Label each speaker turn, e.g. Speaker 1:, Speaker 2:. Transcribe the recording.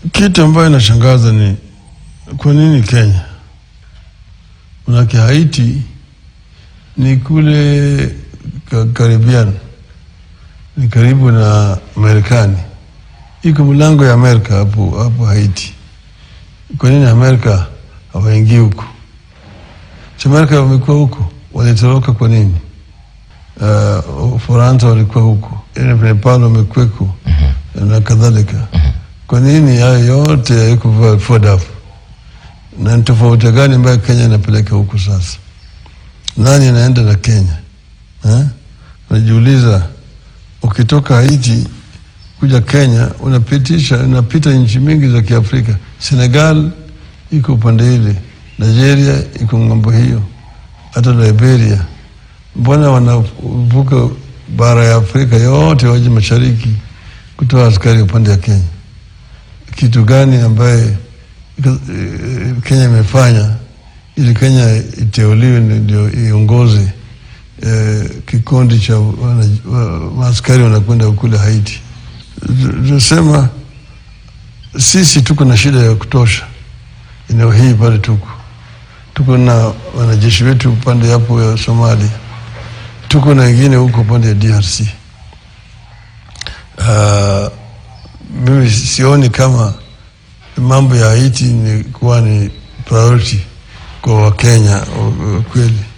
Speaker 1: Kitu ambayo inashangaza ni kwa nini Kenya? Manake Haiti ni kule ka- Caribbean, ni karibu na Marekani, iko mlango ya Amerika hapo hapo Haiti. Kwa nini Amerika hawaingii huko? Si Amerika wamekuwa huko, walitoroka kwa nini? Uh, Ufaransa walikuwa huko, Nepal wamekweko na kadhalika. Kwa nini hayo yote haiko FODAF? Na ni tofauti gani ambayo Kenya inapeleka huku sasa? Nani anaenda na Kenya eh? Unajiuliza, ukitoka Haiti kuja Kenya unapitisha unapita nchi mingi za Kiafrika. Senegal iko upande ile, Nigeria iko ng'ambo hiyo, hata Liberia. Mbona wanavuka bara ya Afrika yote waje mashariki kutoa askari upande ya Kenya? Kitu gani ambaye eh, Kenya imefanya ili Kenya iteuliwe ndio iongoze eh, kikundi cha wana- wa- maaskari wanakwenda kule Haiti. Tunasema sisi tuko na shida ya kutosha eneo hii pale, tuko tuko na wanajeshi wetu upande hapo ya Somalia, tuko na wengine huko upande ya DRC. Uh, mimi sioni kama mambo ya Haiti ni kuwa ni priority kwa Wakenya uh, kweli.